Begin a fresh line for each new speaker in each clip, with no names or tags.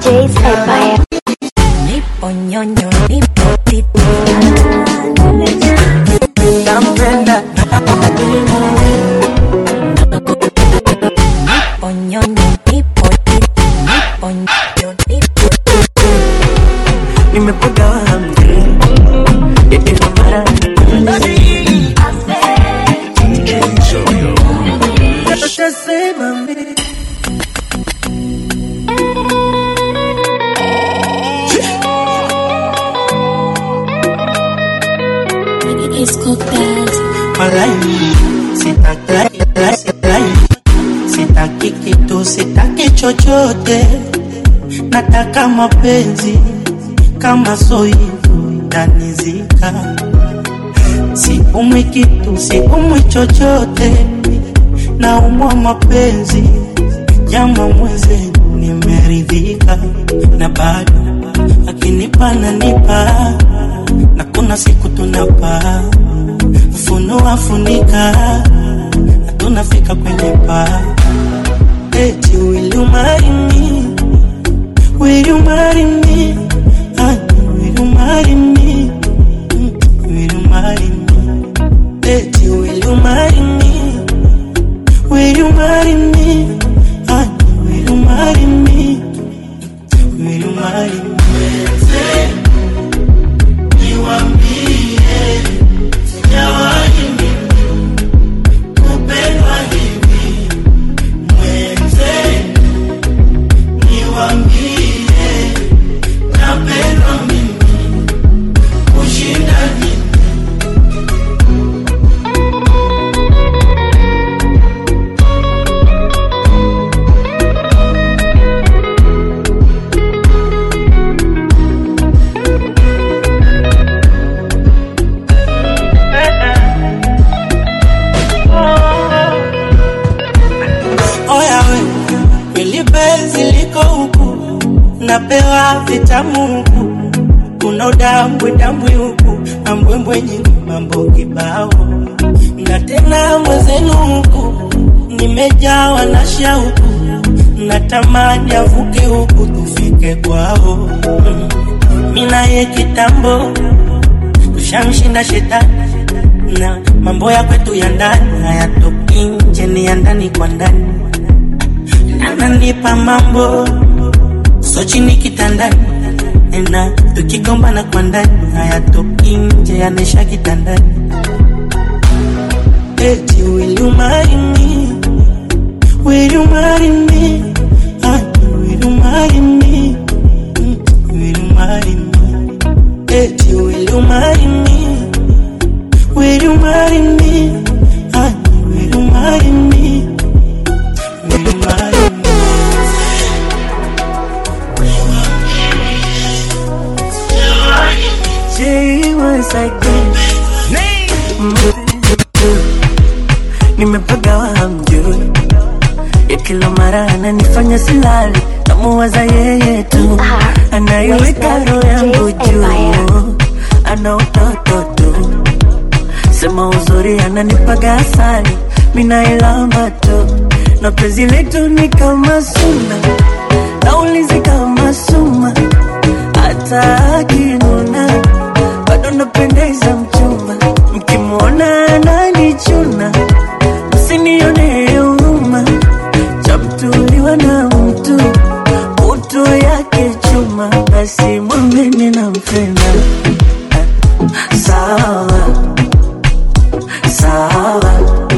DJ's Empire.
Nipo nyonyo, nipo titi.
nampenda
Nipo nyonyo, nipo titi. Nipo nyonyo, nipo titi.
nimepogawa hamri ila mara Utasema mimi Walai, sitaki sitaki sitaki kitu sitaki chochote nataka mapenzi kama soivu tanizika siumwi kitu siumwi chochote naumwa mapenzi jama mwenzenu nimeridhika na bado akinipa nanipa na kuna siku tunapaa funua funika na tunafika kwenye paa eti will you marry me will you marry me Honey, will you marry me Mm, will you marry me eti will you marry me will you marry me Honey, will you marry me will you marry me Oya we, kweli penzi liko huku, napewa vitamu huku, kuna udambwe dambwe huku, na mbwembwe nyingi, mambo kibao, na tena mwezenu huku, nimejawa na shauku, natamani avuke huku tufike kwao, Mm. mi naye kitambo tushamshinda shetani na mambo ya kwetu ya ndani hayatoki nje, ni ya ndani kwa ndani. Ananipa mambo so chini kitandani, na tukigombana kwa ndani hayatoki nje, yanaisha kitandani. Eti will you marry me? Will you marry me? Honey, will you marry me? Mm, Will you marry me? Eti will you marry me? Will you marry me? Honey, will you marry me? Will you marry me? She was like this. Nimepagawa hamjui ya kila mara ananifanya silali, namuwaza yeye tu, anaiweka roho yangu juu, ana utoto tu sema uzuri ananipaga asali, minailamba tu, na penzi letu ni kama suna, naulizi kama suma, hata akinuna bado napendeza mchumba, mkimwona ananichuna, msinione huruma, chamtuliwa na mtu utu yake chuma, basi mwambeni nampenda sawa sawa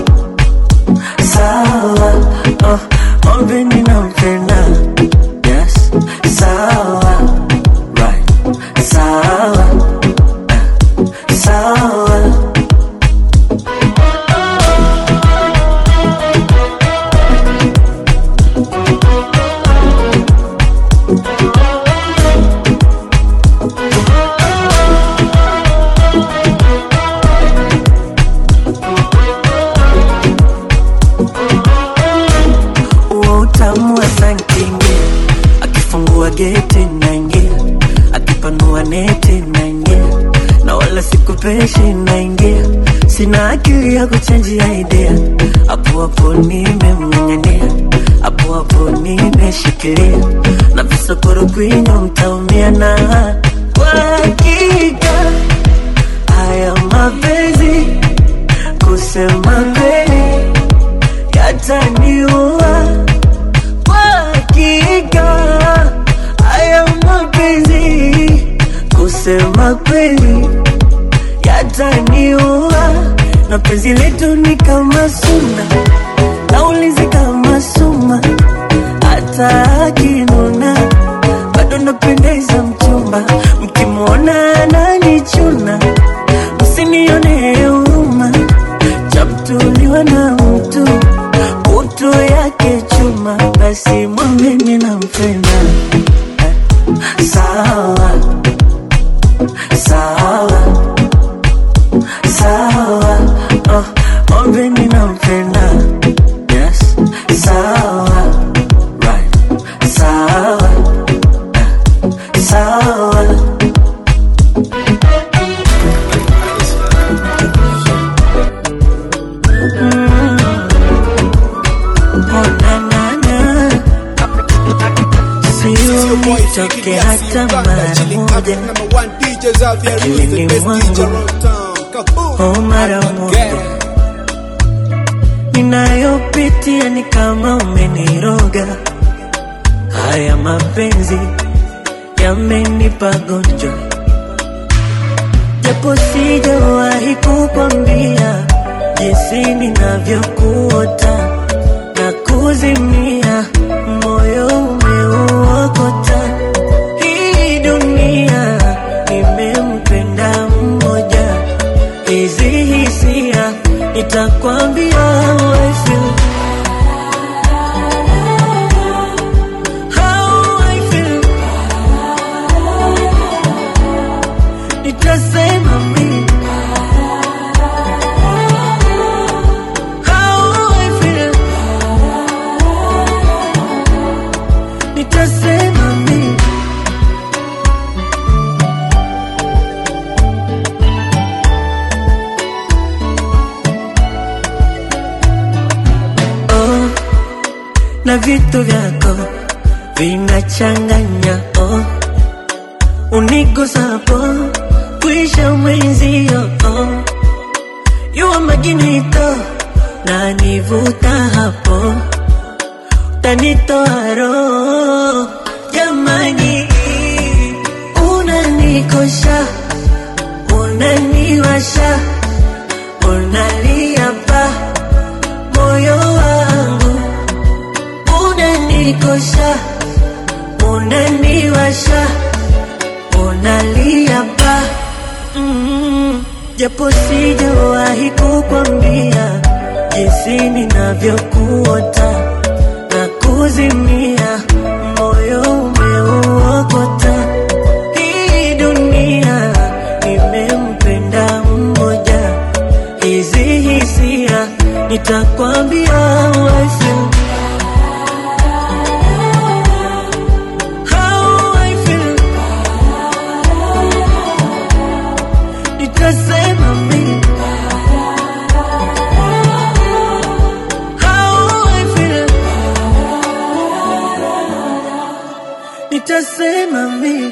sawa oh, mwambeni nampenda yes sawa right sawa eh, sawa huo utamu wa sankingi akifungua geti naingia akipanua neti naingia na wala sikupeshi naingia sina akili ya kuchanjia idea hapo hapo nimemng'ang'ania hapo hapo nimeshikilia na visa sokoro kwinyo mtaumia na kwa hakika haya mapenzi kusema kweli yataniua kwa hakika haya mapenzi kusema kweli yataniua na penzi letu ni kama suna naulizi kama suma hata akinuna bado napendeza mchumba mkimwona ananichuna msinione huruma chamtuliwa na mtu kutu yake chuma basi mwambeni nampenda sawa sawa sawa oh, mwambeni nampenda yes sawa right sawa eh, sawa Oh, na, na, na. Sio nitoke hata mara moja akilini mwangu oh, mara moja ninayopitia ni kama umeniroga. Haya mapenzi yamenipa gonjwa, japo sijawahi kukwambia jinsi ninavyokuota na kuzimia, moyo umeuokota. Hii dunia nimempenda mmoja, hizi hisia nitakwambia how I feel. How I feel. Nitasema mimi How I feel. Nitasema mimi oh, na vitu vyako vinachanganya oh, unigusapo kwisha mwenzio oh, yuwa maginito na nivuta hapo tanitoa roho jamani, unanikosha unaniwasha unalia pa moyo wangu unanikosha unaniwasha unalia pa mm, japo sijawahi kukwambia jinsi ninavyokuota na kuzimia moyo umeuokota hii dunia nimempenda mmoja hizi hisia nitakwambia how I feel. How I feel. Nitasema mimi How I feel. Nitasema mimi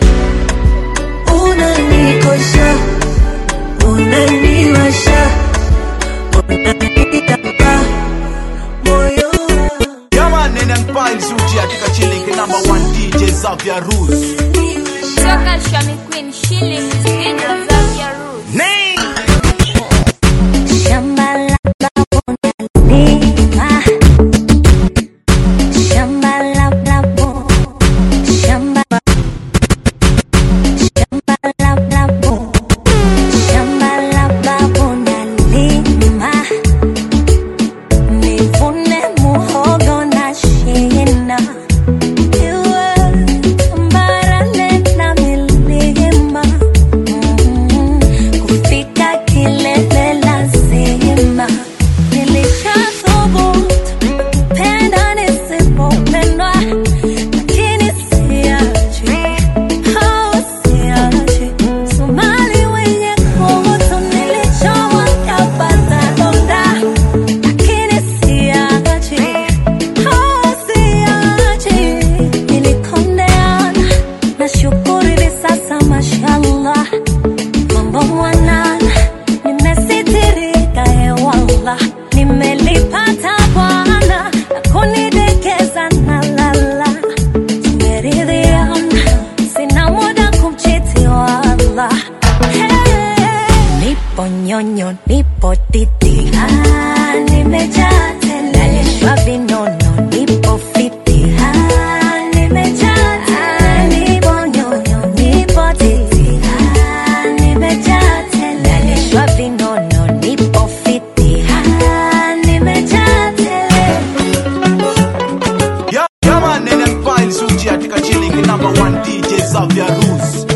unanikosha unaniwasha unanitaka moyo wangu.
Yeah, man, and Empire Suji katika chilling number one DJ Xavier Rose.
Toka Shami Queen Shilling DJ Xavier Rose.
Name.
Shamba la babu nalima. Shamba la babu. Shamba Shamba la babu. Shamba la babu nalima. Nivune muhogo na shina. Iwe tambarare na milima. Mm. nipo nyonyo, nipo titi. Ah, nimejaa tele. Nalishwa vinono, nipo fiti. Ah, nimejaa tele. Nipo nyonyo, nipo titi. Ah, nimejaa tele. Nalishwa vinono, nipo fiti. Ah, nimejaa tele.
Yeah, yeah man, NM Files Uji katika chilling number one DJ Xavier Rose.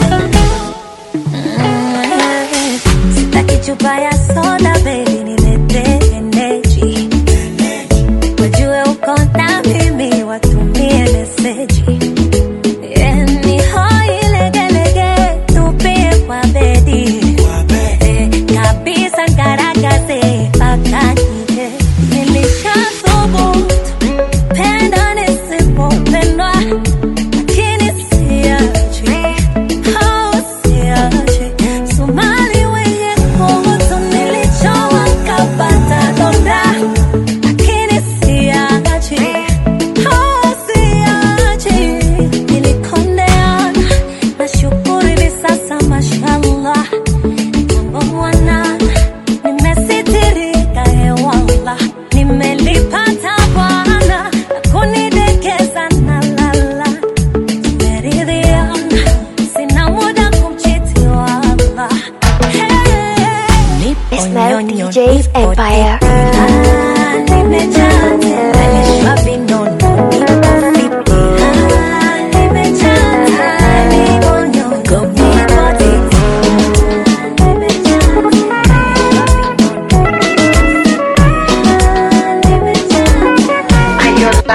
Sitaki chupa ya soda baby, nilete energy. Wajue uko na mimi, watumie meseji. Yeah, ni hoi legelege, tupie kwa bedi. Eh, kabisa ngaragaze mpaka nje. Nilishathubutu, penda nisipopendwa, lakini siachi. Oh, siachi. Somali wenye kuhusu nilichowa kapata donda, lakini siachi. Oh, siachi. Nilikondeana, nashukuru hivi sasa mashallah. Mambo mwanana, nimesitirika hewala. Nimelipata Bwana, na kunidekeza na lala. Tumeridhiana, sina muda kumchiti wala. Hey.
It's now
Nipo
DJ's
nyonyo, nipo
Empire.
Ah, nimejaa tele. Nalishwa vinono, nipo fiti. Ah, nimejaa tele. Nipo nyonyo, nipo titi. Ah, nimejaa tele. Nimejaa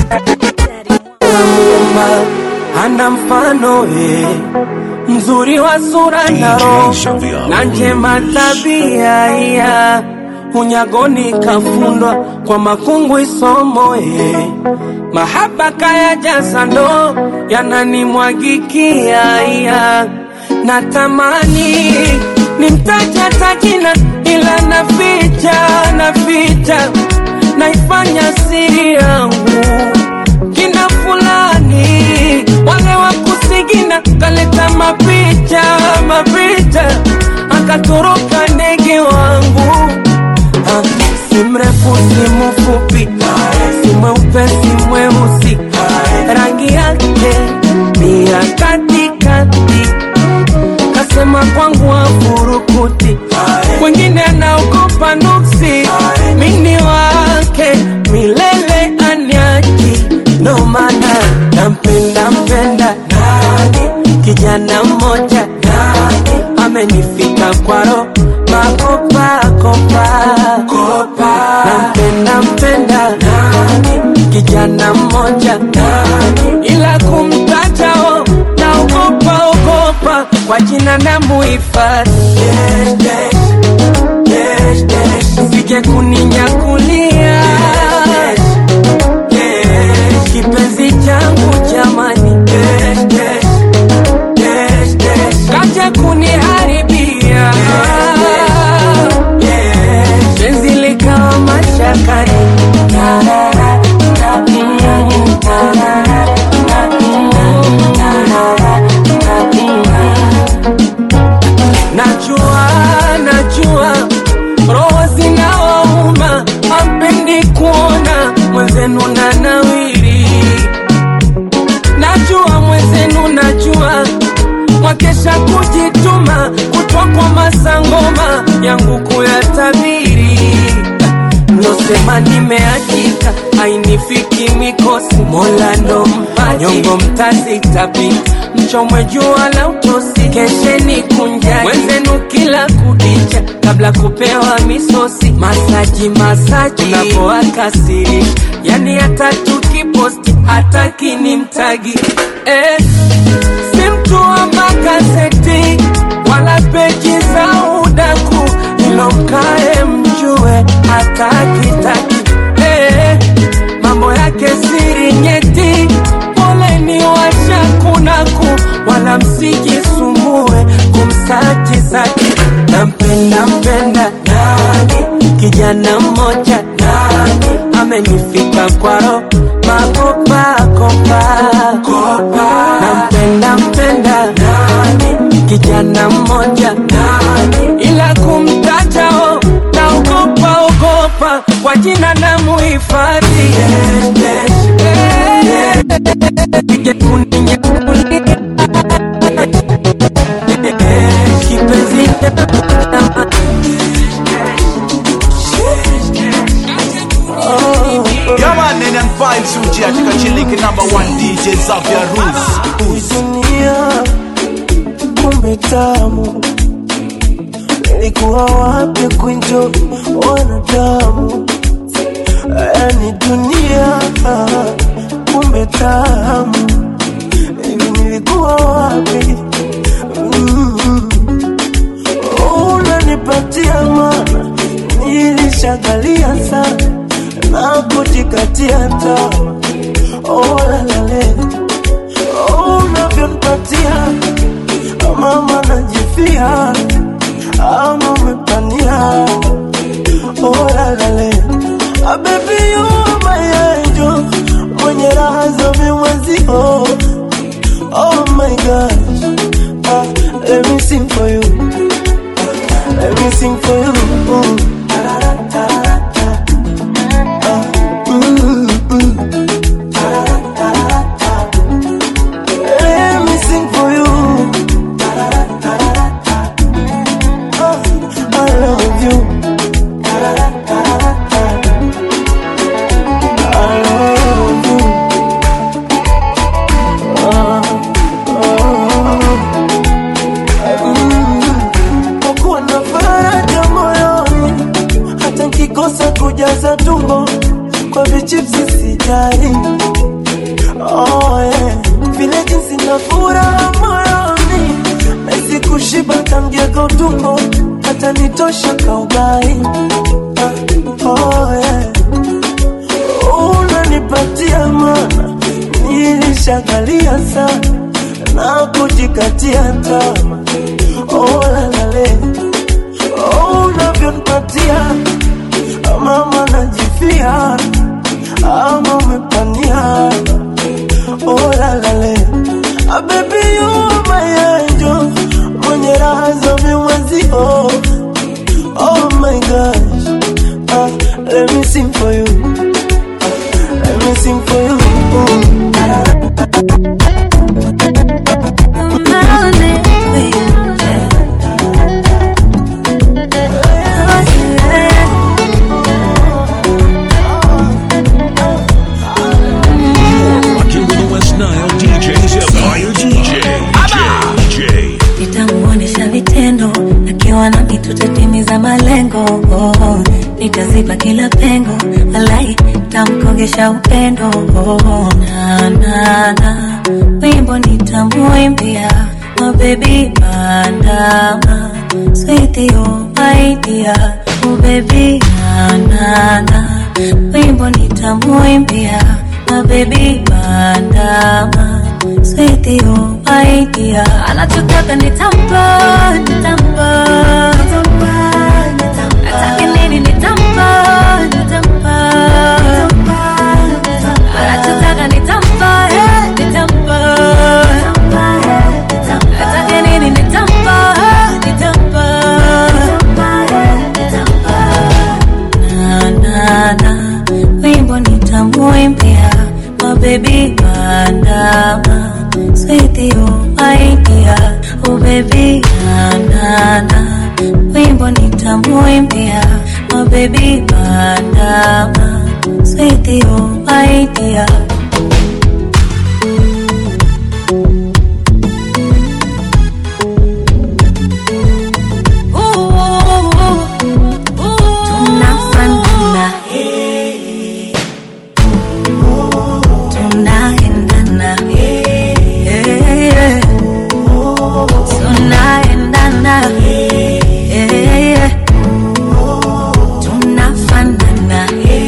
Muumba ana mfano eh, mzuri wa sura na roho na njema tabia ya unyagoni kafundwa kwa makungu isomo eh, mahaba kaya jasa ndo yananimwagikia ya natamani nimtaja tajina ila naficha naficha naifanya siri yangu kina fulani wale wa kusigina kaleta mapicha mapicha akatoroka ndege wangu Ah, si mrefu si mfupi si mweupe si mweusi rangi yake ni ya katikati kasema kwangu afurukuti wengine anaogopa nuksi mini wake milele anyaji ndo maana nampenda mpenda kijana mmoja amenifika kwaro makopakopa nampenda mpenda kijana mmoja ila kumtajao naogopa ogopa kwa jina na muhifadhi sije kuninyakulia kipenzi changu jamani kaja kuniharibia penzi likawa mashakani najua najua roho zinawauma ampendi kuona mwenzenu na nawiri najua mwenzenu najua mwakesha kujituma kutwa kwa masangoma yangu kuyatabiri nosema nimeachika ainifiki mikosi mola ndo mpaji nyongo mtazitapika mchomwe jua la utosi kesheni kunjani wenzenu kila kudicha kabla kupewa misosi masaji masaji unapoakasiri yani hata tukiposti hata kinimtagi eh, si mtu wa magazeti wala peji za udaku ilomkae mjue hata kitaki eh, mambo yake siri nyeti poleni washakunaku wala msijisumbue kumsaji zaki nampenda mpenda nani kijana mmoja nani amenifika kwaro makopakopa nampenda mpenda nani kijana mmoja nani ila hapa kwa jina na muhifadhi Nije kuninyakulia. Kipenzi
Yeah man, nene and vibes uji katika chilling number one DJ Xavier Ruz.
dunia kumbe tamu nilikuwa wapi kunjo wanadamu yani dunia kumbe tamu hivi nilikuwa wapi mm. unanipatia mana nilishagalia sana na kujikatia tamaa oh, lalale unavyonipatia mama najifia ama umepania olalale abebi yumayenjo mwenye raha za mimwezio oh my gosh ah, let me sing for you let me sing for you Ah, mm, mm. Let me sing for you. Oh, I love you. I love you. Oh, oh, mm. Kwa kuwa na faraja moyoni, hata nkikosa kujaza tumbo kwa vichipsi sijali Oh, yeah. Vile jinsi na furaha moyoni Nahisi kushiba tamgeka utumbo Hata nitosha kaugai Ah, oh, yeah. Unanipatia mana Nilishagalia sana Na kujikatia tama Oh, lalale Oh, unavyonipatia Mama najifia Ama umepania oh la la la ah, baby you are my angel mwenye raha za mimwezi oh oh my gosh ah, let me sing for you ah, let me sing for you mm.
Rocking with the West Nile DJs Empire DJ. DJ.
nitamuonesha vitendo akiwa nami tutatimiza malengo oh, nitaziba kila pengo alai tamkongesha upendo oh, na, na, na. wimbo nitamuimbia mabebi bandama swithio maidia ubebi na, na, na. wimbo nitamuimbia mabebi bandama swithio maidia anachotaka nitampa nitampa atake nini nitampa nitampa anachotaka nitampa eh, nitampa atake nini nitampa eh, nitampa na na na wimbo nitamuimbia mabebi bandama swithio maidia ubebi na na na wimbo nitamuimbia mabebi bandama swithio maidia tunafanana tunaendana Eh, tunaendana Eh, tunafanana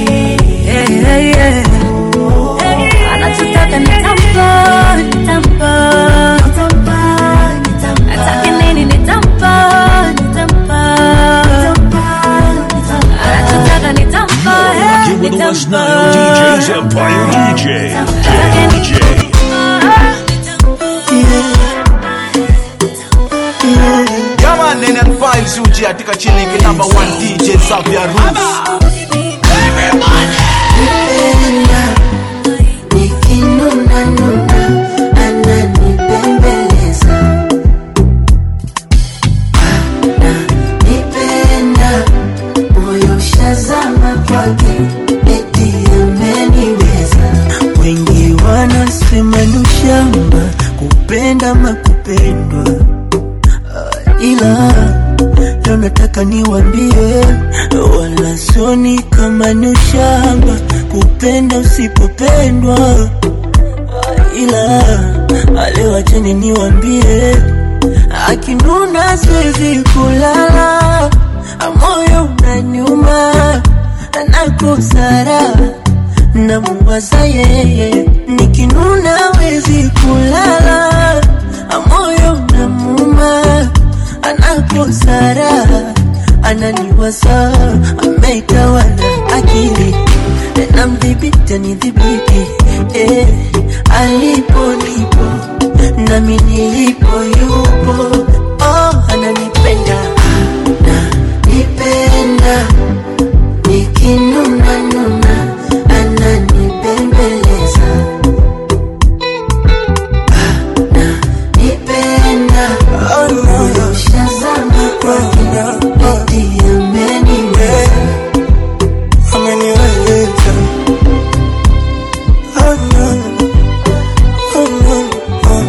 Eh, anachotaka nitampa nitampa atake nini nitampa nitampa anachotaka nitampa eh,
Rocking with the West
nitampa.
Nile DJs Empire DJ. DJ.
Yeah man, nene and vibes uji katika chilling number one DJ Xavier Ruz.
kupenda makupendwa uh, ila leo nataka niwambie wala soni kama ni ushamba kupenda usipopendwa uh, ila leo acheni niwambie akinuna siwezi kulala moyo unaniuma nakosara namuwaza yeye nikinuna wezi kulala moyo namuma anakosara ananiwaza ameitawala akili na mdhibiti anidhibiti eh, alipo nipo nami nilipo yupo oh, ananipenda ananipenda nikinuna nuna ananibembeleza ananipenda moyo shazama kwake eti ameniweza
ameniweza Oh, no. Oh, no. Oh.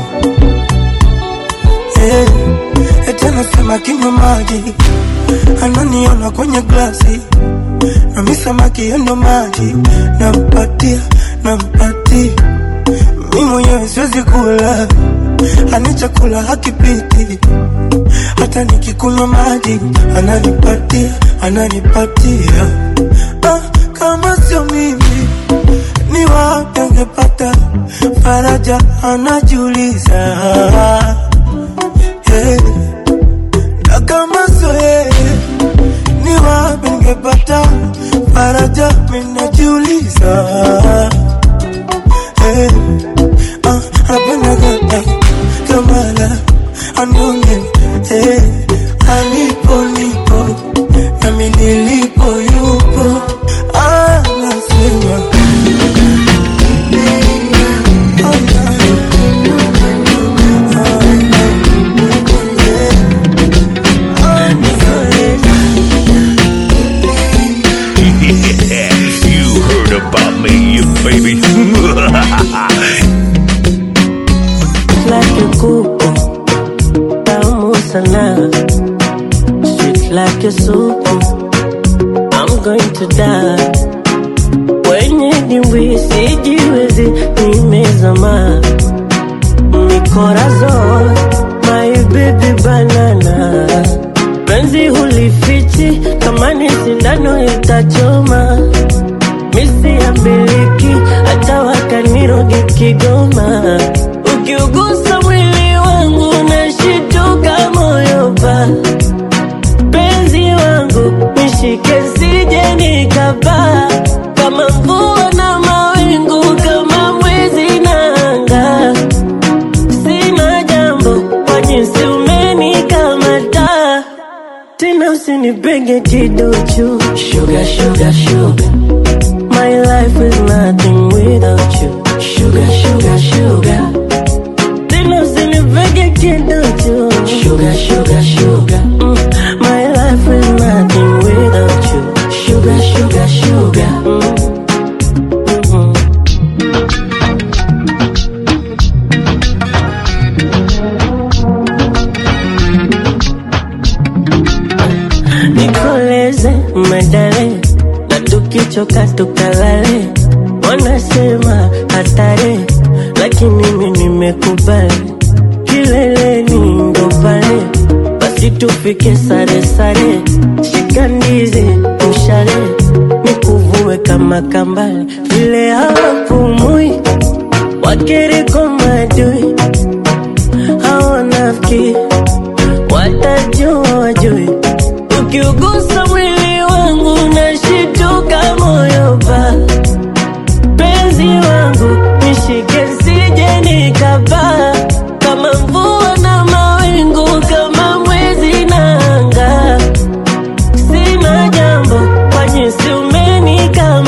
Eh, eti anasema kinywa maji ananiona kwenye glasi nami samaki yendo maji nampatia nampatia mi mwenyewe siwezi kula ani chakula hakipiti hata nikikunywa maji ananipatia ananipatia ah, kama sio mimi ni wapi angepata faraja anajiuliza hey. na kama sio yeye ni wapi ningepata faraja minajiuliza hey. ah, anapenda kama kamala anonge hey. alipo nipo nami nilipo yupo anasema
you heard about me, you baby.
like a kuku tamu sana sweet like a soup I'm going to die kwenye dimbwi sijiwezi nimezama mikorazo my baby banana penzi hulifichi kama ni sindano itachoma misi ya miliki hata wakanirogi Kigoma. Ukiugusa mwili wangu nashituka moyo pa penzi wangu nishike sije nikapaa kama mvua na mawingu kama mwezi na anga sina jambo kwa jinsi umenikamata tena usinipenge kiduchu sugar, sugar, sugar. My life is nothing without you. Sugar, sugar, sugar. Tena usinipege kiduchu. Sugar, sugar, sugar. Mm. My life is nothing without you. Sugar, sugar, sugar. Mm. Mhm. nikoleze medale na tukichoka tukalale wanasema hatari lakini mimi nimekubali kileleni ndo pale basi tufike sare sare shika ndizi mshale nikuvue kama kambale vile hawapumui wakiriko madui hawanafiki watajua wajui ukiugusa mwili wangu nashituka moyo pa penzi wangu nishike sije nikapaa kama mvua na mawingu kama mwezi na anga sina jambo kwa jinsi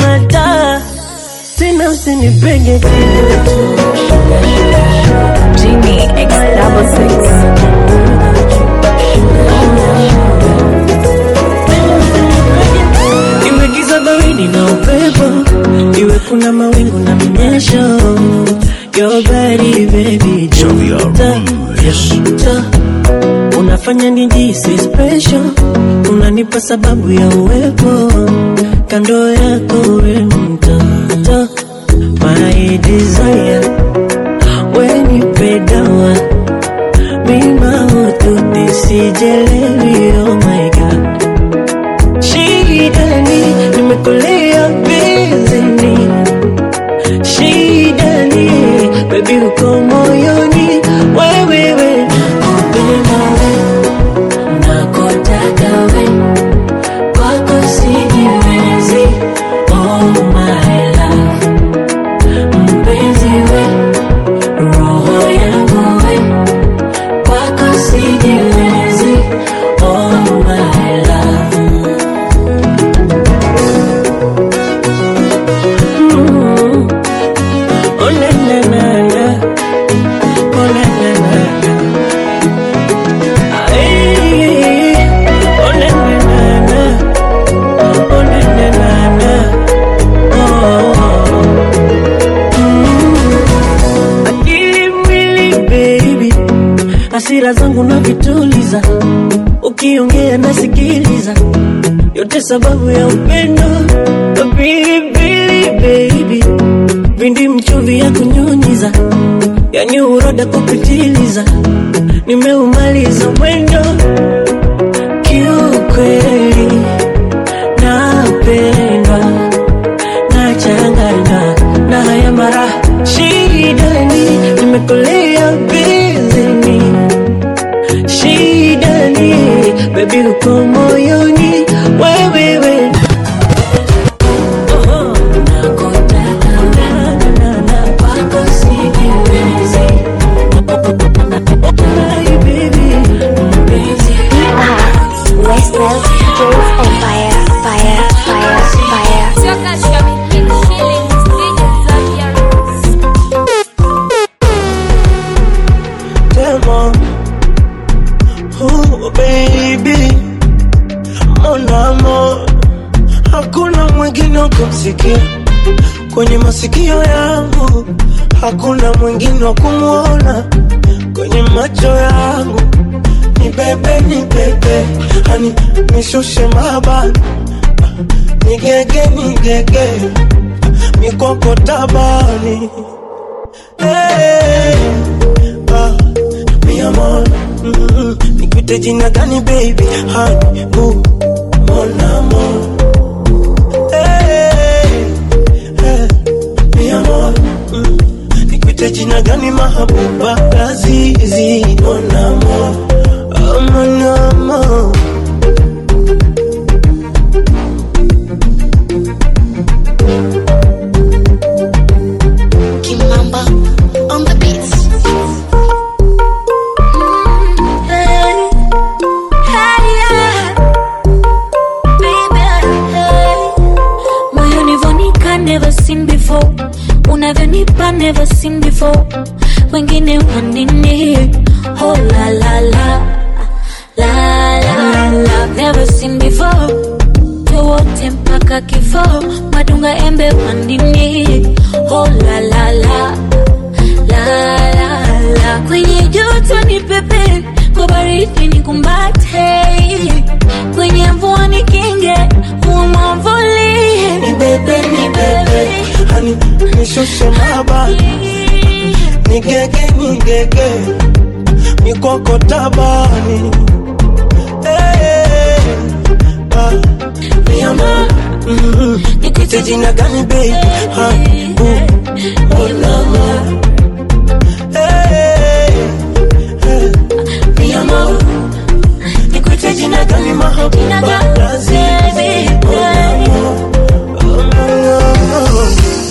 umenikamata tena usinipege kidogo Sugar, sugar, sugar. Ta, unafanya nijisi special, unanipa sababu ya uwepo kando yako, we mtoto my desire, we nipe dawa mima utu nisijelewi, oh my god, shida ni nimekulia bizini, shida ni baby uko moyoni, wewewe upenda we nakotaka we kwako sijiwezi, oh my love mpenzi we roho yangu we kwako sijiwezi, oh my love Mm. Oh na na na na, oh na na na na. Ay, oh na na na na, oh na na na na, oh. Mm. Akili mwili baby, hasira zangu na vituliza, ukiongea nasikiliza, yote sababu ya upendo pilipili baby, vindi mchuvi ya kunyunyiza, yani uroda kupitiliza, nimeumaliza mwendo kiukweli, napendwa nachanganywa na haya mara shidani, nimekolea bizini shidani, baby uko moyoni wewewe
Westwell DJs on fire, fire, fire, fire.
Toka Shami Queen Shillings, DJ Xavier Rose.
Demo. Oh, baby mon amour, hakuna mwingine wa kumsikia kwenye masikio yangu, hakuna mwingine wa kumwona kwenye macho yangu. Ni bebe, ni bebe, hani nishushe mabani, nigege, nigege, mikoko tabani hey. Ah, mi amor, mm, nikuite jina gani baby? Honey, boo, mon amor. Hey, hey, mi amor, mm, nikuite jina gani mahabuba? Lazizi, mon amor, oh, mon amor.
Kimamba on the beats.
Hey, hey, yeah. Baby, hey. Moyoni vonika never seen before unavyonipa never seen before wengine wanini oh la la la la la la never seen before wote mpaka kifo madunga embe wandini oh la la la la la la kwenye joto ni pepe kwa baridi ni kumbate kwenye mvua ni kinge umwavuli
Ni bebe, ni bebe, hani nishushe mabani, nigege, nigege, mikoko tabani. Hey, ah, mi amor, mm, nikuite jina gani baby? Honey, boo, mon amor. Hey, hey, mi amor, nikuite jina gani mahabuba? Lazizi, mon amor, oh, mon amor.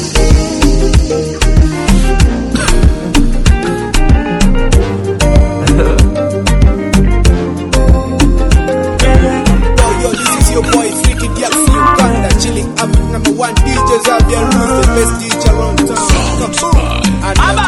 Yo, yo, this is your boy Freaky Diaks Uganda, chilling up number one DJ Xavier Rose, the best DJ around town. Come on. And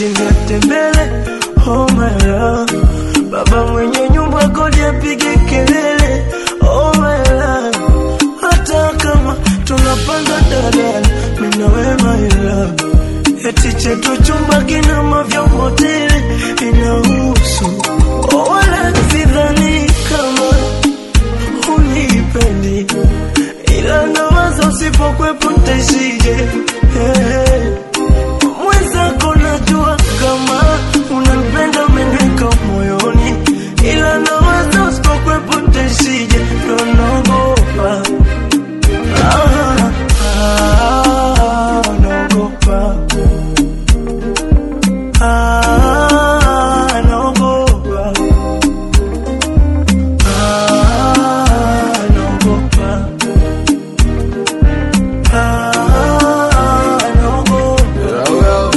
eti niatembele oh my love baba mwenye nyumba kodi apige kelele oh my love hata kama tunapanda dadala mina we my love eti chetu chumba kina mavyombo tele inahusu oh, wala sidhani kama unipendi ila nawaza usipokwepo ntaishije hey. mwenzako najua kama unanipenda umeneka moyoni ila nawaza usipokwepo ntaishije ndo naogopa ah, ah, naogopa ah, naogopa ah, naogopa ah, naogopa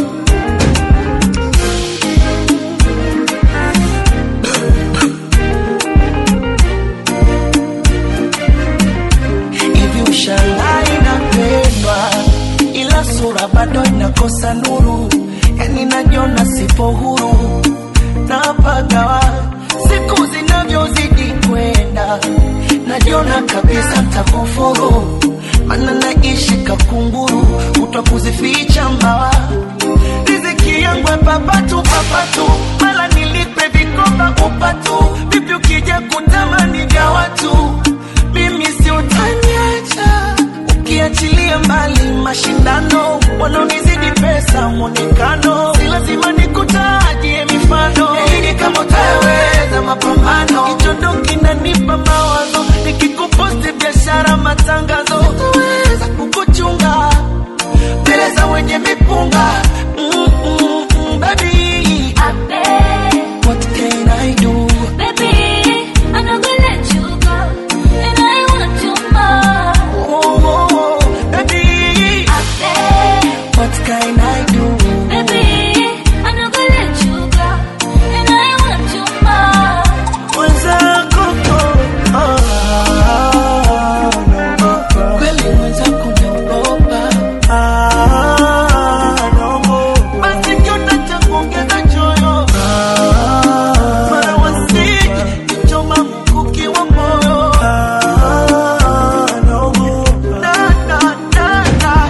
hivi ushangaa inapendwa ila sura bado inakosa nuru yani najiona sipo huru napagawa siku zinavyozidi kwenda najiona kabisa ntakufuru mana naishi kakunguru kutwa kuzificha mbawa riziki yangu ya papatu papatu mala nilipe vikoba upatu vipi ukija kutamani vya watu mimi si utaniacha ukiachilia mbali mashindano wanaonizidi pesa mwonekano si lazima nikutajie mifano ili kama utaweza mapambano kichondo kinanipa mawazo nikikuposti biashara matangazo sitaweza kukuchunga mbele za wenye mipunga mm, mm, mm, baby what can I do oh, oh, oh, baby what can I do
mwenzako oh, ah, naogopa
kweli mwenzako naogopa
ah, naogopa
basi kiota cha kuongeza choyo mara wasije kichoma mkuki wa moyo
ah, naogopa
na, na, na, na.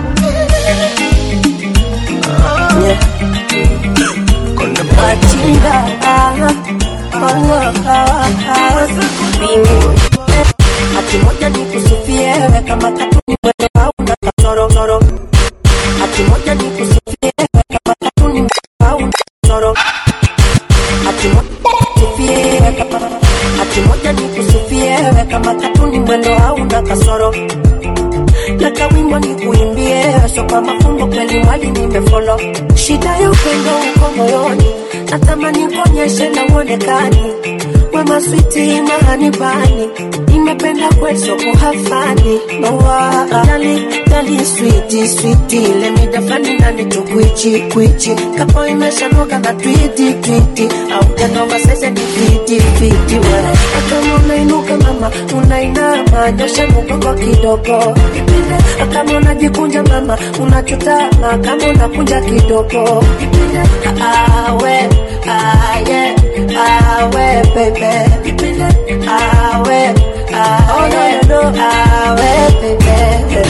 Machinga, ah, oh, ah, ah, Mimi hati moja nikusifie we kama katuni mwendo hauna kasoro soro. Hati moja nikusifie we kama katuni mwendo hauna kasoro. Hati moja nikusifie we kama hati moja nikusifie we kama katuni mwendo hauna kasoro na kawimbo ni kuimbie so kwa mafumbo kweli mwali nimefolo shida ya upendo uko moyoni natamani kuonyeshe na uonekani wema switi mahanibani nimependa kweso kuhafani nowa dali dali switi switi lemidafani nani tukwichi kwichi kapo imeshanoga na twiti twiti au janova sese ni fiti fiti we kama unainuka mama unainama nyosha mgongo kidogo kama unajikunja mama unachutama kama unakunja kidogo awe aye awe bebe awe awe no awe bebe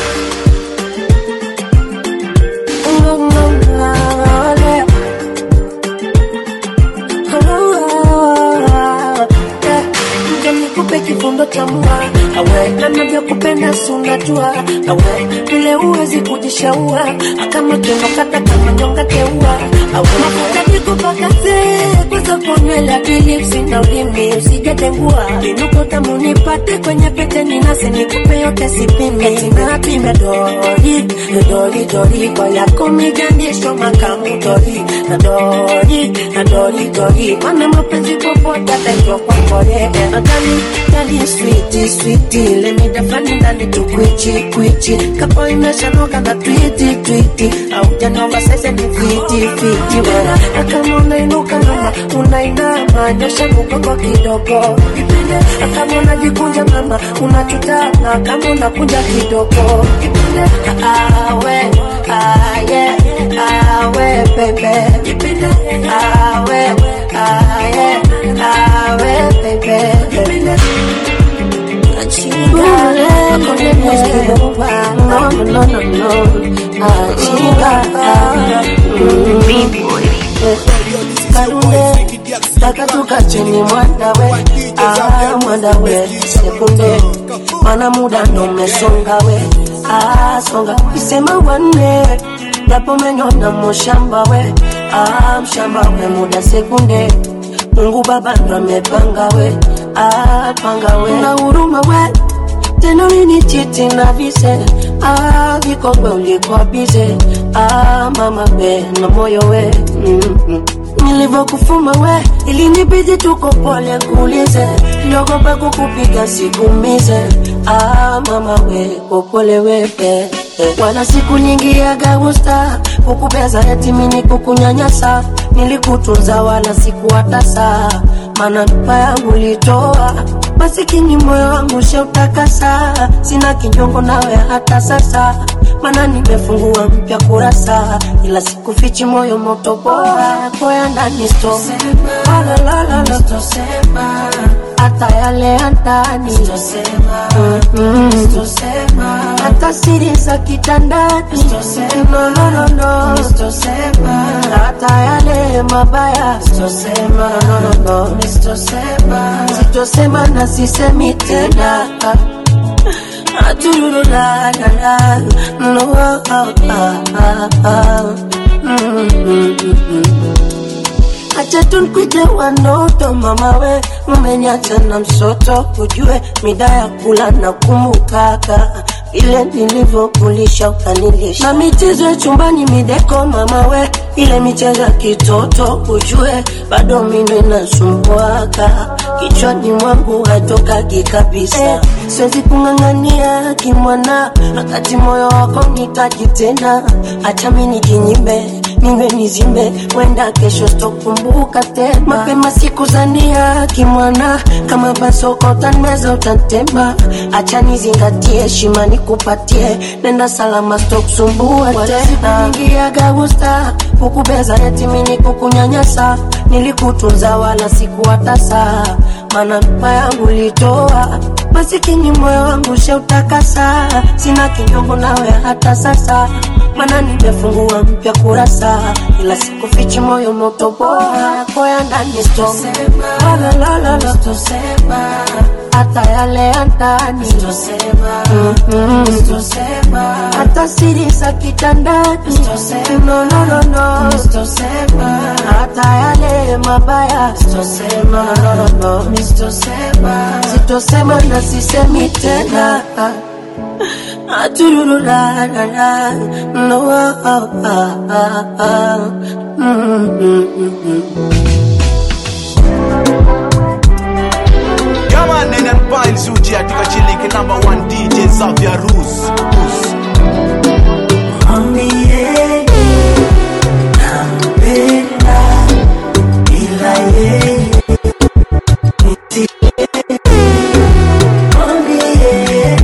nikupe kifundo cha mua awe nanavyokupenda sunajua awe vile uwezi kujishaua kama kendokata kama nyonga teua awe mafuta nikupakate kwanza kunywela bilipsi na ulimi usijatengua inuko tamu nipate kwenye pete ninase nikupe yote sipimi etinapime dori dori dori kwa yako migandisho makamu dori na dori na dori dori mana mapenzi popote ataitwa kwa kore adani dani switi switi lemidafani ndani tukwichi kwichi kapo imeshanoka na twiti twiti au janova sese ni fiti fiti wera kama unainuka mama unainama nyosha mgongo kidogo kama unajikunja mama unachutama kama unakunja kidogo awe aye awe baby. Ah, we, ah, yeah. Ah, we, baby. Chinga, kone mwezi kupa. No, no, no, no. Ah, chinga, Kalunde, taka tukacheni mwandawe, ah, mwandawe, sekunde, mana muda ndo umesonga we, ah, songa, isema wanne, japo menyona mushamba we, ah, mshamba we, muda sekunde, Mungu Baba ndo amepanga we, ah, panga we, na huruma we, tena ulinichiti na vise ah, vikongwe ulikuwa bize ah, mama we na moyo we mm-hmm. nilivyokufuma we ilinibidi tuko pole kuulize niogope kukupiga sikumize ah, mama we popole wepe wala siku nyingi ya gagusta kukubeza yatimini kukunyanyasa nilikutunza wala sikuwatasa mana mpa yangu litoa masikini moyo wangu sheutakasa sina kinyongo nawe hata sasa mana nimefungua mpya kurasa ila sikufichi moyo moto bora koya ndani sto Lalalala. hata yale ya ndani Mm-mm. hata siri za kitandani No, no, no, no. hata yale mabaya No, no, no, no. sitosema na sisemi tena Aturururarara. No, ah, ah, ah, ah. Mm, mm, mm, mm. Acha tunkwite wanoto mama we, umeniacha na msoto, ujue mida ya kula na kumbukaka vile nilivyokulisha ukanilisha, na michezo ya chumbani mideko mama we, ile michezo ya kitoto ujue bado mimi nasumbuaka kichwani mwangu hatokaki kabisa eh, siwezi kung'ang'ania kimwana, wakati moyo wako nitaji tena, acha mimi nijinyime niwe nizime, wenda kesho sitokumbuka tena. Mapema siku zania kimwana, kama basoko utanmeza utantema, acha nizingatie heshima nikupatie, nenda salama sitokusumbua tena. Nyingi ya gagusta kukubeza yatimini kukunyanyasa, nilikutunza wala sikuwatasa, mana mpa yangu litoa masikini moyo wangu sheutakasa, sina kinyongo nawe hata sasa, mana nimefungua mpya kurasa, ila sikufichi moyo moto bora koya ndani sto Lalalala. hata yale ya ndani Mm-mm. hata siri za kitandani no, no, no, no. hata yale mabaya no, no, no, no. sitosema na sisemi tena Aturururarara. no, ah, ah, ah, ah. Mm, mm, mm, mm.
Yeah man, nene and Zuji katika chiliki number one DJ Xavier Rus. Rus.
Mwambie nampenda ila yeye Mwambie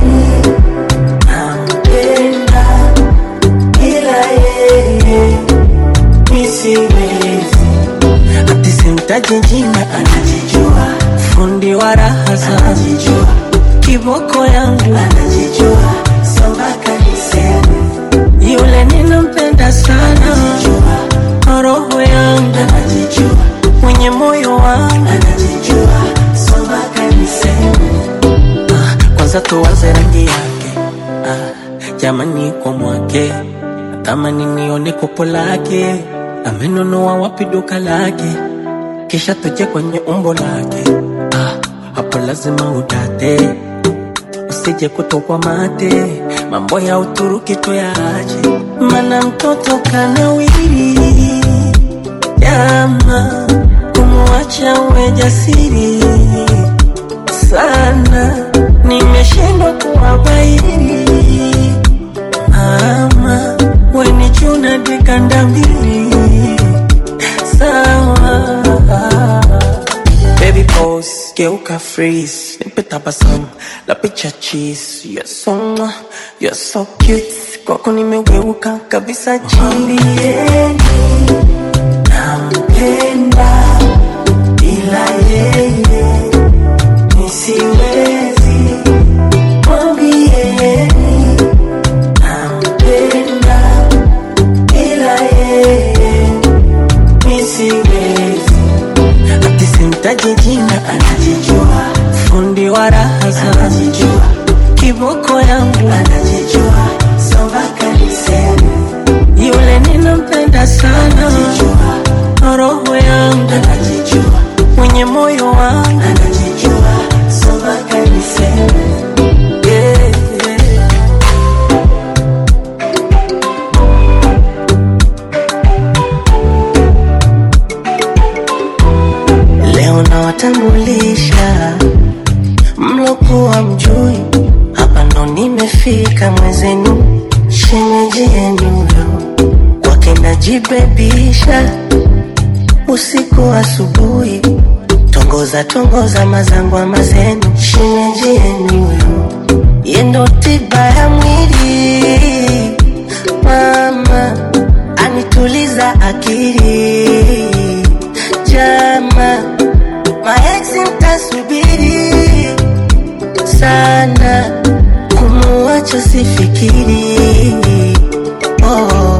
nampenda ila yeye nisiwezi ati simtaji jina anajijua fundi wa raha anajijua kiboko yangu anajijua sambaka niseme yule ninampenda sana roho yangu anajijua mwenye moyo wangu anajijua sambaka niseme ah, kwanza tuwaze rangi yake ah, jamani kwa mwake natamani nione kopo lake amenunua wapi duka lake kisha tuje kwenye umbo lake ah, hapo lazima udate usije kutokwa mate mambo ya uturuki toyaache mana mtoto kanawiri jama kumwacha uwe jasiri sana nimeshindwa kuwabairi mama weni chuna dikanda mbili sawa baby pose geuka
ka freeze nipe tabasamu la picha cheese you're so mwah, you're so cute kwako nimegeuka kabisa chini nampenda ila yeye nisiwezi mwambieni nampenda ila yeye nisiwezi ati simtaji jina anajijua fundi wa raha za anajijua kiboko yangu anajijua sombaka niseme yule ninampenda sana anajijua roho yangu anajijua mwenye moyo wangu anajijua sombaka niseme yeah, yeah. Leo nawatambulisha mlokuwa mjui, hapa ndo nimefika mwezenu, shemeji yenu yo kwake najibebisha usiku asubuhi, tongoza tongoza mazangwa mazenu, shemeji yenu yo yendo tiba ya mwili mama anituliza akili jama maeksi mtasubiri sana kumuacha sifikiri oh.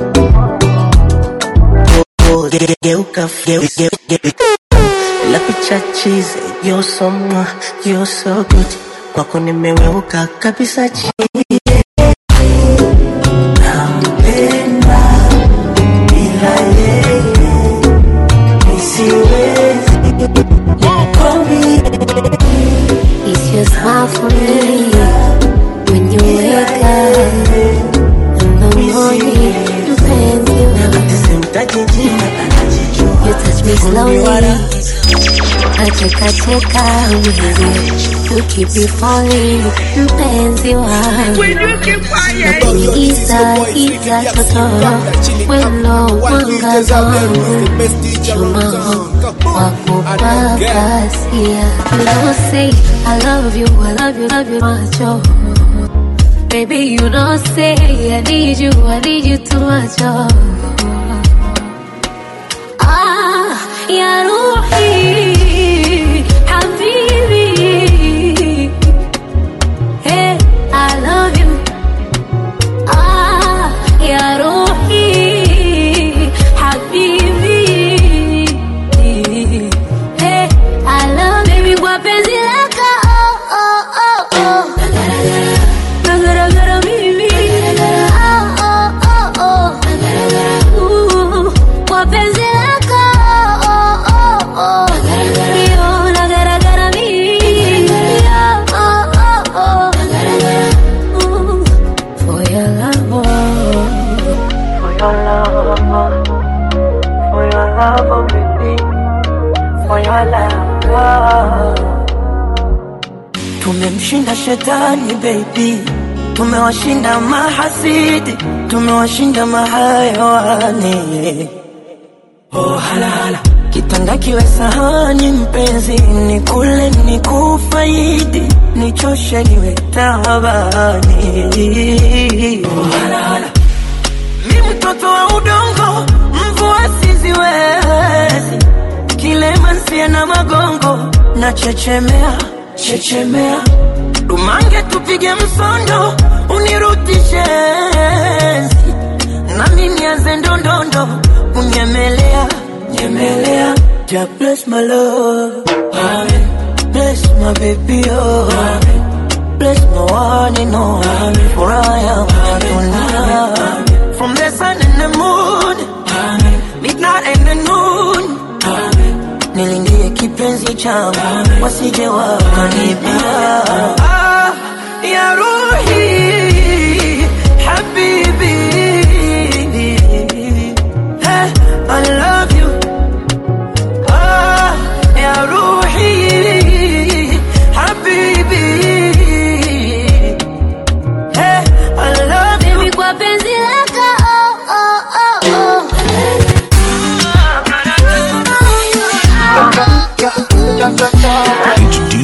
Oh, ge- ge- geuka ge- ge- ge- la picha chize you're so mwah, you're so good kwako nimeweuka kabisa chini nampenda bila yeye nisiwezi
It's your smile for me when you wake up in the morning. Mpenzi wangu,
simtaji jina anajijua
you touch me slowly. Nacheka cheka mwenyewe, you keep me falling. Mpenzi wangu, naponiita ita totoro, weno mwangaza wangu, chuma wakupakasia. You know say I love you, I love you, love you macho. Baby, you know say I need you, I need you too much. Oh. Ah, يا روحي حبيبي Hey, I love you Ah, يا روحي حبيبي Hey, I love baby kwa penzi lako oh, oh, oh, oh. Nagaragara mimi oh, oh, oh, oh. Ooh, kwa penzi lako oh, oh, oh. Yo, nagaragara mimi oh, oh, oh. Ooh, for your love oh.
For your love, for your love, oh baby, for your love. Tumemshinda shetani baby, tumewashinda mahasidi, tumewashinda mahayawani. Oh halala, kitanda kiwe sahani mpenzi, ni kule ni kufaidi, nichoshe niwe tabani. Oh halala mi mtoto wa udongo, mvua siziwezi, kilema nsie na magongo, na chechemea chechemea, dumange tupige msondo, unirudishe enzi, nami nianze ndondondo, kunyemelea nyemelea, ja bless my love, amen. bless my baby oh, amen. bless my one and only, for I am tonight. From the sun and the moon, midnight and the noon, nilindie kipenzi changu wasije wakanibia. Ah, ya ruhi habibi, hey, I love you. Ah, ya ruhi habibi, hey, I love you.
Baby, kwa penzi lako oh, oh, oh, oh.
It's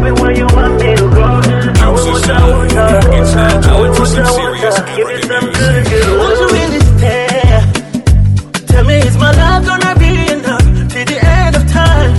everywhere you want me to go. I will
It's
water, water.
it's now
I
time
will
for some
water,
serious
water. Give me
African
some
music.
good, good
Won't you
love.
really stay? Tell me, is my love gonna be enough till the end of time?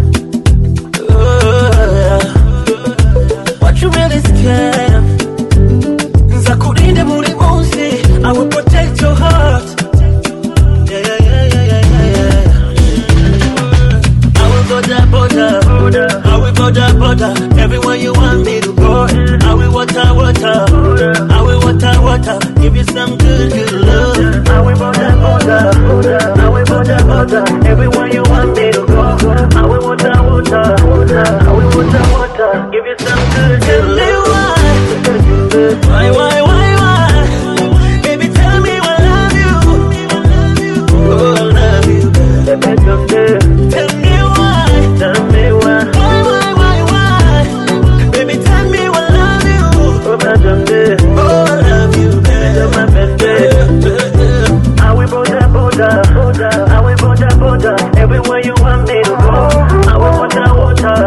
Uh, what you really scared of? Nzakulinda buri munsi, I will protect your heart. Yeah, yeah, yeah, yeah, yeah, yeah, yeah. I will border, border, I will border, border, everywhere you want me to go. I will water, water, I will water, water, give you some good, good love.
I will water, water. I will water, water. Everywhere you want me to go. I will water, water. I will water, water. Give you some good,
Tell
good
me
love.
why, why, why, why, why? Baby, tell me I love you. Oh, I love you. Tell me why,
Tell me why.
why, why, why, why? Baby, tell me I love you.
Oh, my baby.
Oh, I love you,
You're my
baby.
I will border, border. I will border, border. Everywhere you want me to go. I will water, water.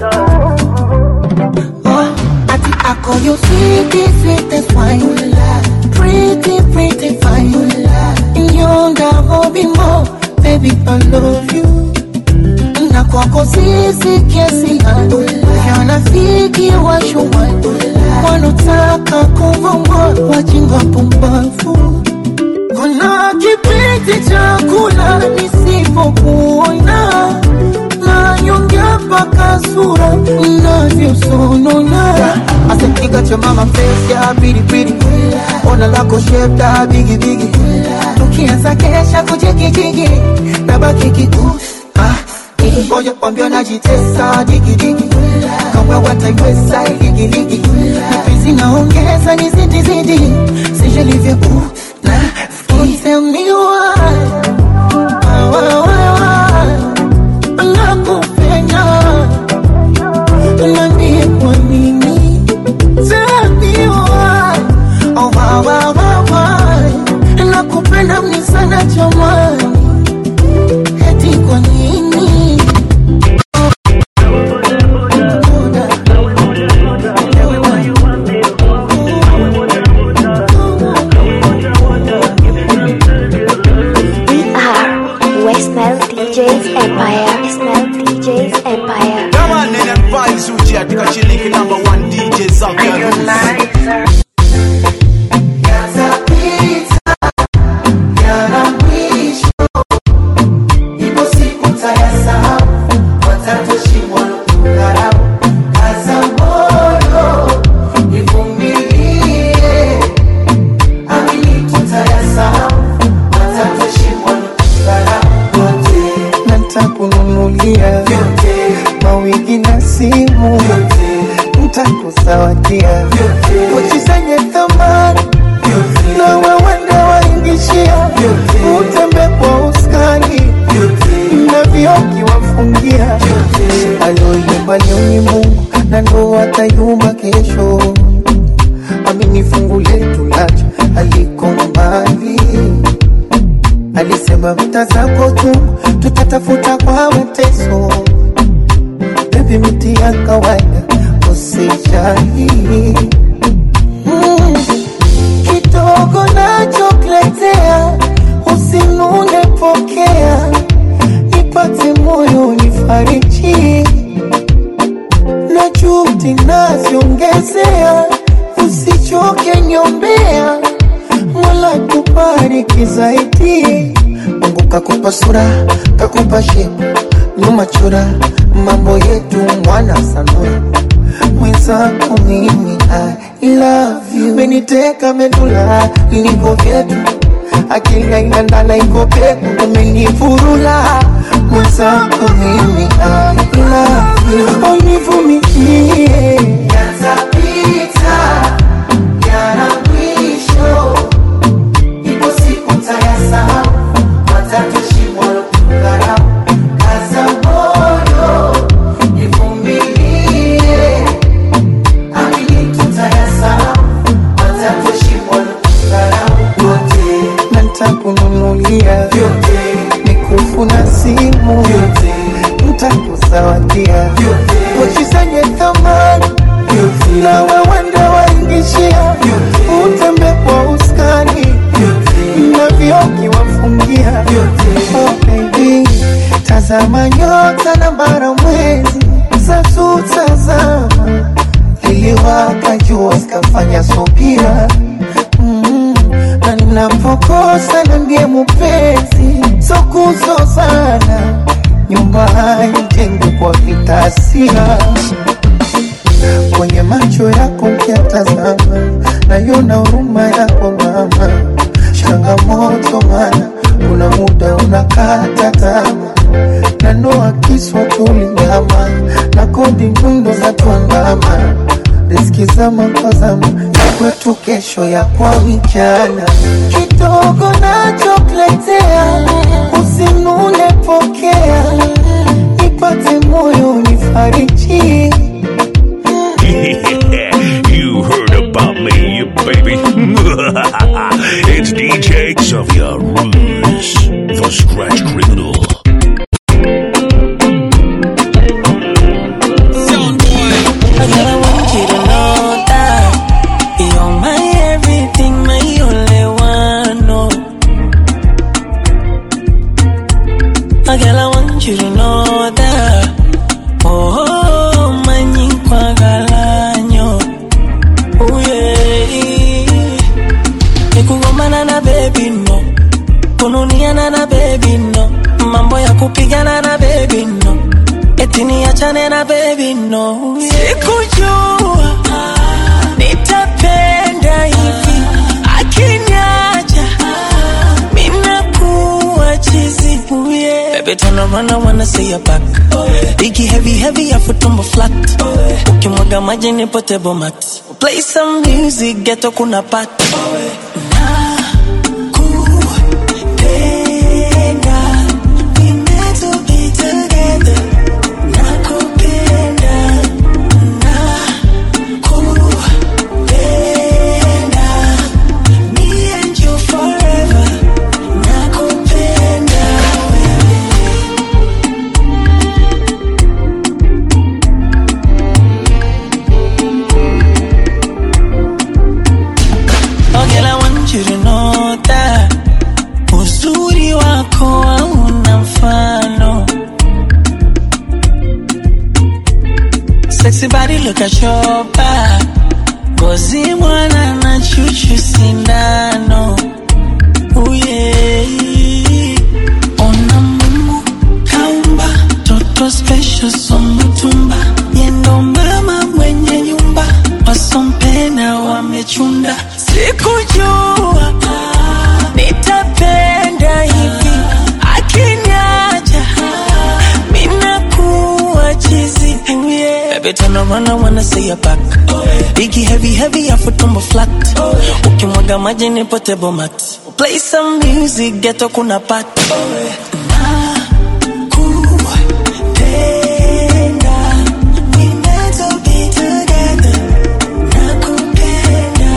Ati ako you sweetie, sweetest wine Pretty, pretty fine Nyonga hobi mo Baby, I love you Na kwako sisi kiasi gani Yanafiki washuwani Wanotaka kuvongwa Wajinga pumbafu kuna kipindi cha kula nisipokuona nanyongea mpaka sura navyosonona asekiga cha mama face ya pilipili ona lako shepta bigibigi tukianza kesha kujigijigi nabaki kikusi ah, ngoja kwambia najitesa digidigi kama wataiweza iligiligi mapenzi naongeza ni zidi zidi sijalivyo na Tell me why, why, why, why, nakupenda Niambie kwa nini Tell me why, oh, why, why, why, why nakupenda mni sana jamani eti kwa nini
are Westmel DJs Empire. Westmel DJs Empire.
Kama nene vibes uji katika shilingi number one DJ Xavier Roots.
Yatapita, yana mwisho. Ipo siku tayasahau, watatoshimwa kudharau. Kaza moyo, ivumilie. Amini tutayasahau, watatoshimwa kudharau. Yote nitakununulia mawigi na simu ntakusawadia pochi zenye thamani na wewende waingishia utembe kwa uskani na vioki wafungia aloyumba leo ni Mungu na ndo atayumba kesho amini fungu letu lacha aliko mbali alisema vita zako tu tutatafuta kwa mateso bebi miti ya kawaida usijali mm. kidogo nachokuletea usinune pokea nipate moyo nifariji na juhudi naziongezea usichoke nyombea mola kubariki zaidi mungu kakupa sura kakupa shepu nyuma chura mambo yetu mwana sanura mwenzako mimi I love you meniteka medula niko vyetu akili haina ndala iko peku umenifurula mwenzako mimi I love you univumilie yatapita yana mwisho ipo siku tayasahau watatoshimwa kudharau kaza moyo ivumilie amini tutayasahau watatoshimwa kudharau yote na nitakununulia vyote mikufu na simu vyote nitakusawadia vyote pochi zenye thamani na wewende waingishia utembe kwa uskani na vioki wafungia oh, baby tazama nyota na bara mwezi zasutazama liliwaka jua zikafanya subira mm, na ninapokosa na ndiye mupenzi sokuzozana nyumba haijengwi kwa vitasia kwenye macho yako ukiatazama nayona huruma yako mama changamoto mana kuna muda unakata tama na noa kiswa tulingama na kodi nyundo za tuandama riski zama kwa zama ya kwetu kesho ya kwa vijana kidogo nachokuletea usinune pokea nipate moyo nifariji
you heard about me, baby. it's DJ Xavier Ruse, the Scratch Criminal.
Girl, I want you to know that you're my everything, my only one. No. Oh, girl, I want you to know that. Oh, my nyikwa galanyo. Oh, yeah. Nikugombana na baby no, kununiana na baby no, mambo ya kupigana na baby no eti niachane na baby no sikujua nitapenda hivi akiniacha minakuwa chizi yeah. Baby turn around I wanna see your back Biggie heavy heavy afu tumbo flat ukimwaga maji nipo table mat play some music ghetto kuna pat Nakupenda, we meant to be together Nakupenda, nakupenda, me and you forever. Nakupenda wewe. Oh girl, I want you to know that uzuri wako hauna mfano Sexy body look at your back Ngozi mwana na chuchu sindano Ooh yeah Ona Mungu kaumba Toto special somutumba Yendo mama mwenye nyumba Wasompena wamechunda Sikujua Nitapenda hivi Akiniacha Minakuwa chizi Ooh yeah Baby turn around I wanna see your back Biggie heavy heavy afu tumbo flat Ukimwaga maji nipo table mat Play some music ghetto kuna pat Nakupenda, we meant to be together. Nakupenda,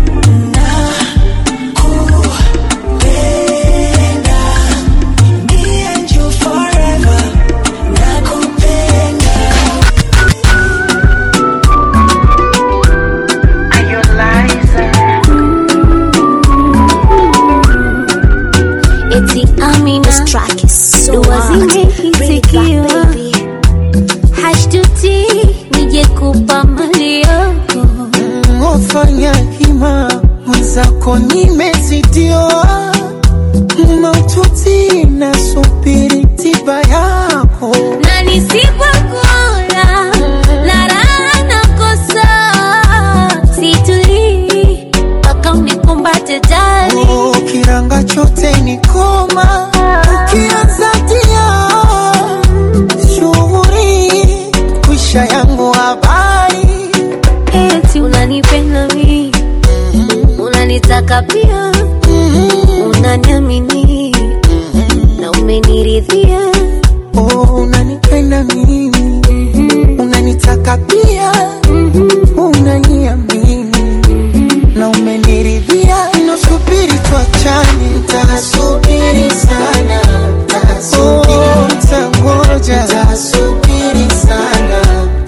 nakupenda, me and you forever. Nakupenda.
eti amina dua zimehitikiwa hashtuti nije kupa mali yako
ofanya hima mwenzako nimezidiwa maututi na subiri tiba yako
na nisipokula na raha nakosa situlii mpaka unikumbate jali
Oh, kiranga chote ni koma ukianza tia shughuri kwisha yangu habari
eti unanipenda mi unanitaka pia unaniamini na umeniridhia
oh, unanipenda mimi unanitaka pia unaniamini na umeniridhia nasubiri tuachane tasubiri sana oh, tangoja tasubiri sana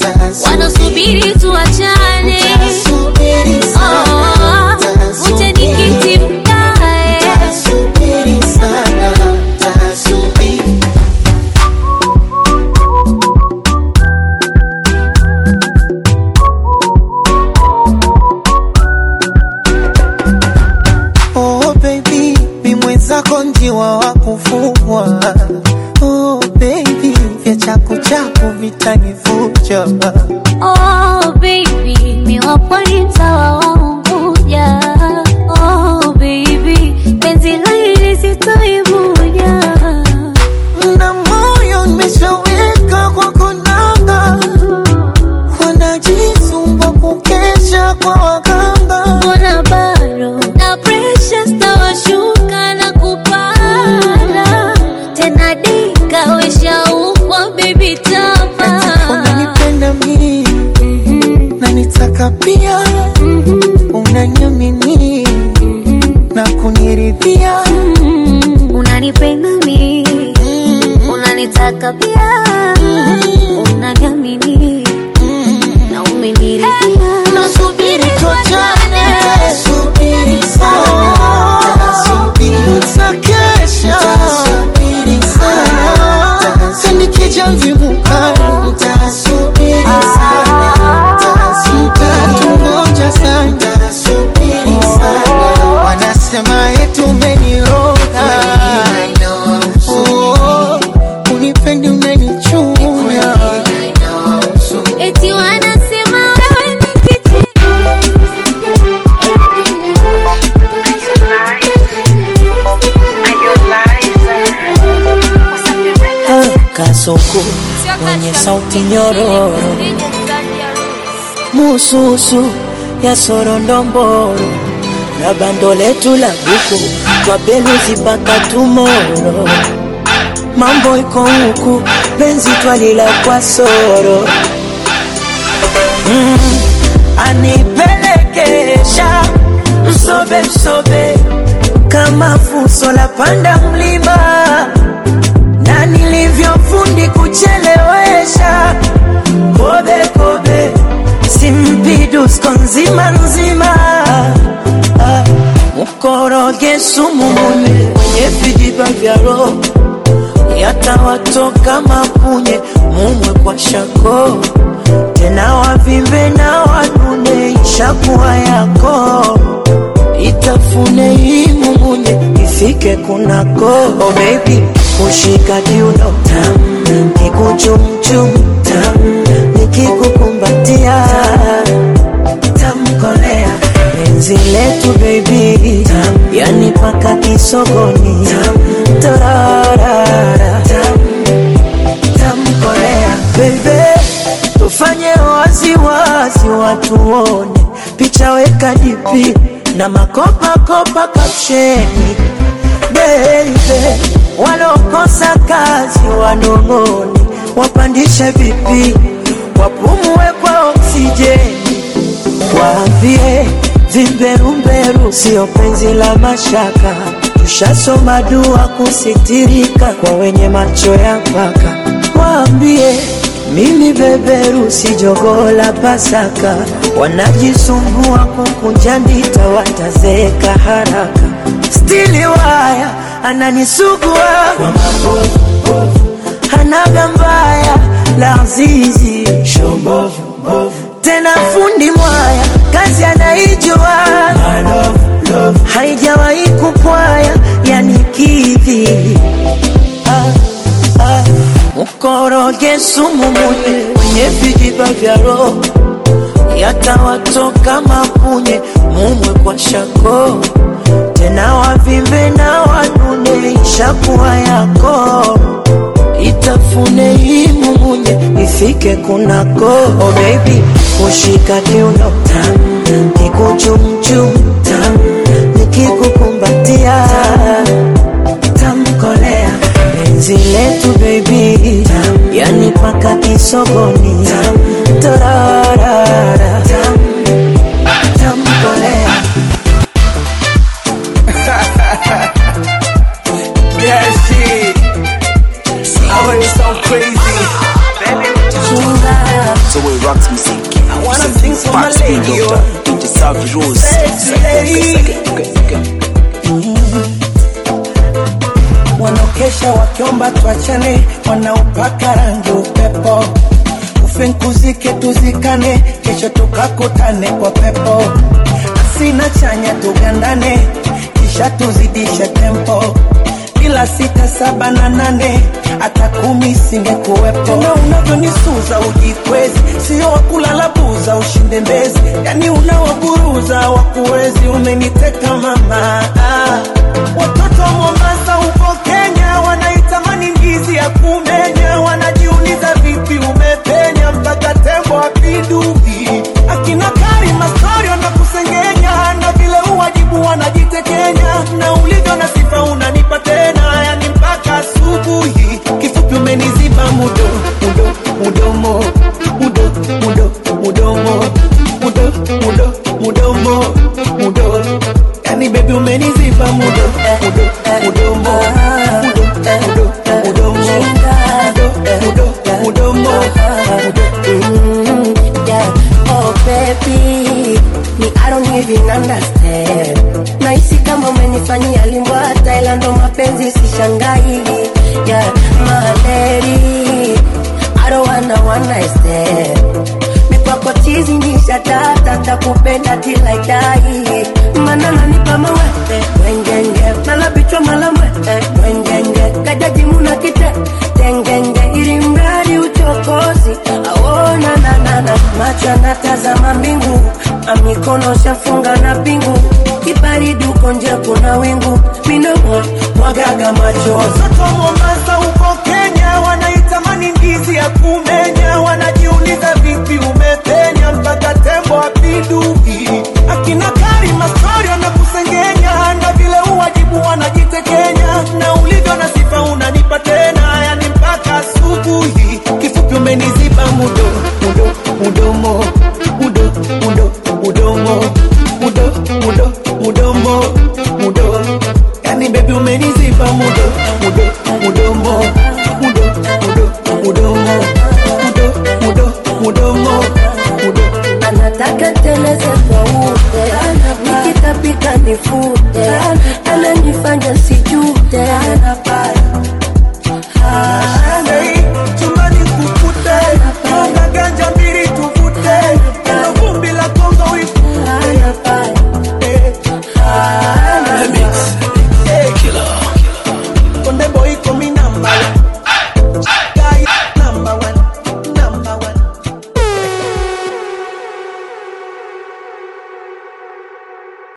vyangu vitanivuja
Oh baby, mi wapwani mtawa waunguja. Oh baby, penzi la hili sitoivuja.
na moyo nimeshaweka kwa konanga wanajisumbua kukesha kwa waganga
Mbona bado na pressure stawashuka na kupanda tena, dika weshaukwa baby tama
unanipenda mimi na nitaka pia unaniamini na kuniridhia
unanipenda mi unanitaka pia unaniamini na umeniridhia
nasubiri tuachane subiri sana nitakesha sana sinikija mvimukani nitasubiri sana nitatungoja sana subiri sana wanasema yetu umeniroga Oh, unipendi unanichunya
eti wanasema wewe ni kitu
kasoko mwenye sauti nyororo mususu ya sorondomboro na bando letu la buku twabeluzi mpaka tumoro mambo iko huku penzi twalila kwa soro mm, anipelekesha msobe msobe kama fuso la panda mlima na nilivyofundi kuchelewesha kobe kobe simpidusko nzima nzima Ah, mkoroge sumu mune kwenye vijiba vya roho yatawatoka mapunye mumwe kwa shako tena wavimbe na wanune ishakuwa yako itafune hii mumunye ifike kunako oh baby kushika kiuno tam kikuchumchum tam nikikukumbatia tamkolea penzi letu baby tam yani paka kisogoni tam torarara tam tamkolea bebe tufanye waziwazi watu wone picha weka dipi na makopakopa kapsheni beibe walokosa kazi wanong'one wapandishe vipi wapumue kwa oksijeni waambie vimberumberu sio penzi la mashaka tushasoma dua kusitirika kwa wenye macho ya mpaka waambie mimi beberu si jogoo la pasaka wanajisumbua kukunja ndita watazeeka haraka stili waya ananisugua kwa mabovu hanaga mbaya la zizi tena fundi mwaya kazi anaijua haijawahi kupwaya yani kidhi ah, ah. mkoroge sumu munye kwenye vijiba vya roho yatawatoka mapunye mumwe kwa shako tena wavimbe na wanune ishakuwa yako itafune hii mumunye ifike kunako oh baby kushika kiuno tam kikuchumchum tam nikikukumbatia tamkolea penzi letu baby tam yani paka kisogoni tam torarara tam tamkolea
Yeah, shit. I heard it so crazy. So we rocks music. I
wanna sing for my lady, yo.
DJ Savvy Rose.
Sexy lady. wanaokesha wakiomba tuachane, wanaopaka rangi upepo, ufinkuzike tuzikane, kesho tukakutane kwa pepo, asina chanya tugandane, kisha tuzidishe tempo,
bila sita saba na nane hata kumi singekuwepo na unavyonisuza ujikwezi sio wakulala buza ushinde mbezi yani unawaburuza wakuwezi umeniteka mama ah. watoto wa mombasa huko kenya wanaitamani ndizi ya kumenya wanajiuliza vipi umepenya mpaka tembo apinduki akina karima storio na kusengenya na vile uwajibu wanajitekenya na ulivyo na sifa unanipa tena yani mpaka asubuhi kifupi umeniziba mudo mudo mudomo mudo mudo mudomo mudo mudo mudomo mudo yani bebi umeniziba mudo mudo mudomo mudo mudo mudomo mudo mudo mudomo
Mm, yeah. Oh baby, me I don't even understand. Nahisi kama umenifanyia limbwata, ila ndo mapenzi sishangai. Yeah, my lady, I don't wanna one night stand. Mikwako chizi nisha tata, takupenda till I die. Mana nanipa mawete, wengenge, mala bichwa mala mwete, wengenge, kajaji muna kite, tengenge, ili mradi uchokozi, aona na na na, macho anatazama mbingu, amikono shafunga na pingu, kibaridi uko nje kuna wingu, minomo mwagaga machozi
watoto wa mombasa huko kenya wanaitamani ndizi ya kumbe